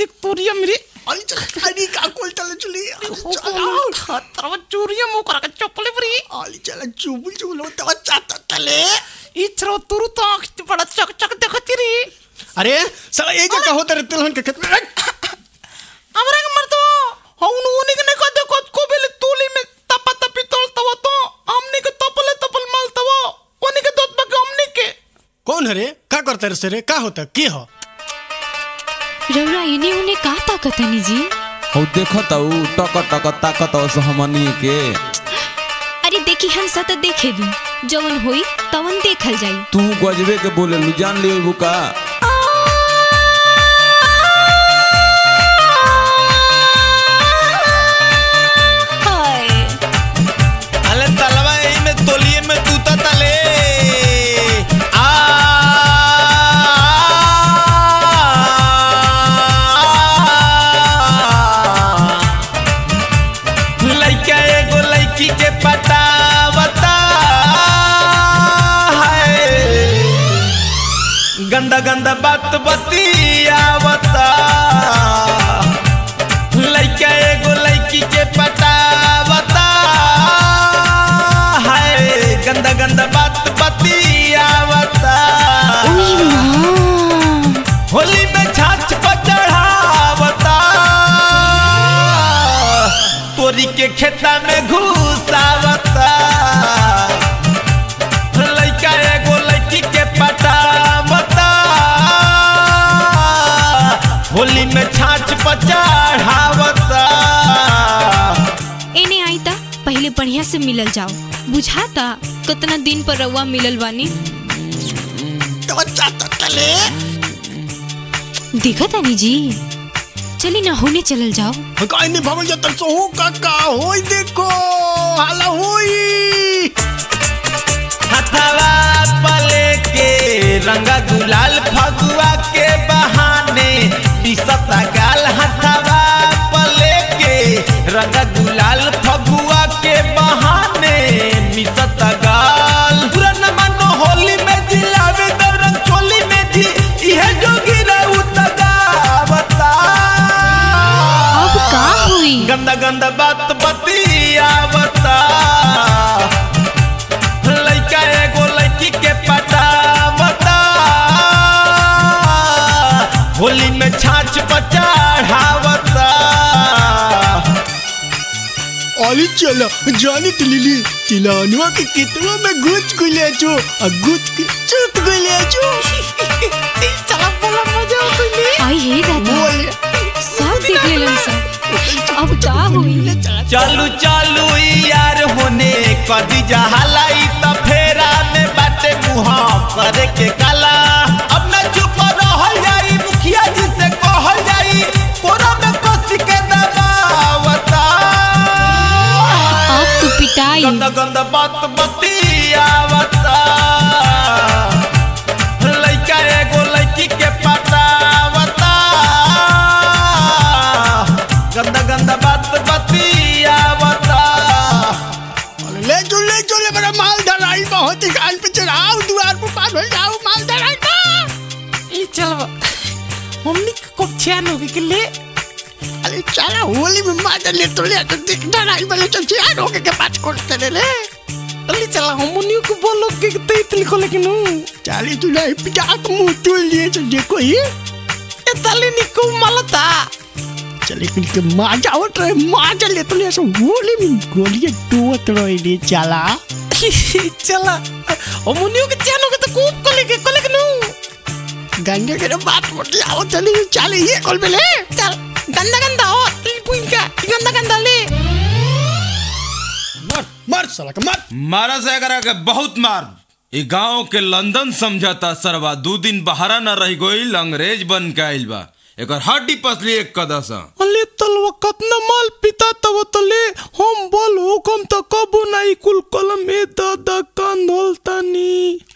देख तोरिया मेरे अरे चल अरे का कोल चल चली తర్వాత చూరియం కొరక చెప్పలే మరి अरे चल चुबुल चुबुल तो चाता तले ఈ చరవ తురు తాకి పడ చక చక देखतिरी अरे साला ए जगह होता रे तिलहन के खेत में ಅವರಾಗ ಮಾಡ್ತಾವ ಅವನು ಅವನಿಗೆ ಕದ ಕೊತ್ಕೋ ಬೆಲೆ ತೂಲಿ ಮೇ ತಪ ತಪಿ ತೋಳ್ತಾವ ತೋ ಅಮ್ನಿಗೆ ತಪಲೆ ತಪಲ್ ಮಾಲ್ತಾವ ಅವನಿಗೆ ದೊತ್ ಬಗ್ಗೆ ಅಮ್ನಿಗೆ कौन है रे का करता रे सरे का होता के हो रौरा इने उने का ताकत है जी हौ देखत हौ टक टक ताकत हौ हमनी के अरे देखी हम सत देखे दी जवन होई तवन देखल जाई तू गजबे के बोले लू जान लियो बुका हाय अले तलवा एही में तोलिए में तूता तले आ लइका एगो लइकी के पटावता है गंदा गंदा बात बतियावता लइका एगो लइकी के पटावता है गंदा गंदा बात बतियावता होली में छाछ पर चढ़ावता तोरी के खेता में घुसावता लइका एगो लइकी के पटावता होली में छाछ पर चढ़ावता एने आई ता पहले बढ़िया से मिलल जाओ बुझाता कितना दिन पर रउआ मिलल बानी तो चाता तले देखा तानी जी चली ना होने चलल जाओ काई नहीं भगल जतन सोहू काका होई देखो हाला होई हथवा पले के रंगा गुलाल फगुआ के बहाने दिसता गाल हथवा पले के रंगा गुलाल फगुआ के बहाने मिसता गाल पूरा न मानो होली में जिलावे दौरंग चोली में जी इहे जोगी रहू तगावता अब का हुई गंदा गंदा बात बतियावता लइका एगो लइकी के पटावता होली में छाछ पर चढ़ावता अली चलो जानी तिलिली तिलानुआ के कितवा में गुच गुले छो आ गुच के चुत गुले छो चला बोला मजा तुली आई हे दादा बोले सब देख लेलन सब अब का हुई चालू चालू यार होने कदी जहलाई त फेरा में बाटे मुहा करे के काला अब न चुप रहल जाई मुखिया जी से कहल जाई कोरा में कस के दबावता अब तू पिटाई गंदा गंदा बात बतियावता लइका एगो लइकी के पटावता गंदा गंदा बात बतियावता ले जो ले जो ले मेरा माल धराई बहुत ही गाल पे चढ़ाओ द्वार पर पार हो जाओ माल धराई का ఈ చలవ మమ్మీ కొక్ చేను గిల్లే अरे चला होली में मार ले तो ले तो दिख धराई वाले तो चियार हो के के बात करते ले ले ಅಲ್ಲಿ ಚಲ ಹಮ್ಮನಿಯು ಕು ಬೋಲೋ ಗೆ ತೈತ್ಲಿ ಕೊಲಕಿನು चाली तू नहीं पिटा तो मुंह तोड़ लिए तो देखो ये ಎ ತಲ್ಲಿ ನಿಕ್ಕು ಮಲತಾ चले कुछ के मार जाओ ट्रे मार चले तो ले सो होली में गोली दो रहे ले चला ಚಲ ಹಮ್ಮನಿಯು ಗೆ ಚೇನು ಗೆ ಕೂಪ್ ಕೊಲಿಗೆ ಕೊಲಕಿನು गंगे के बात मत आओ चले चले ये कॉल पे ले ಚಲ ಗಂದ ಗಂದ ಓ ಈ ಪುಂಕ ಗಂದ ಗಂದ ಲೇ मर मर साला का मर मारा से अगर के बहुत मार ई गांव के लंदन समझता सरवा दू दिन बहारा न रह गईल अंग्रेज बन के आइल बा एकर हड्डी पसली एक कदसा ಅಲ್ಲಿ ತಲ್ವ ಕತ್ನ ಮಾಲ್ ಪಿತಾ ತವ ತಲೆ ಹೋಮ್ ಬೋಲ್ ಹುಕಮ್ ತ ಕಬು ನಾಯಿ ಕುಲ್ ಕಲಂ ಮೇ ದಾದ ಕಾಂದ್ ಹೊಲ್ತಾನಿ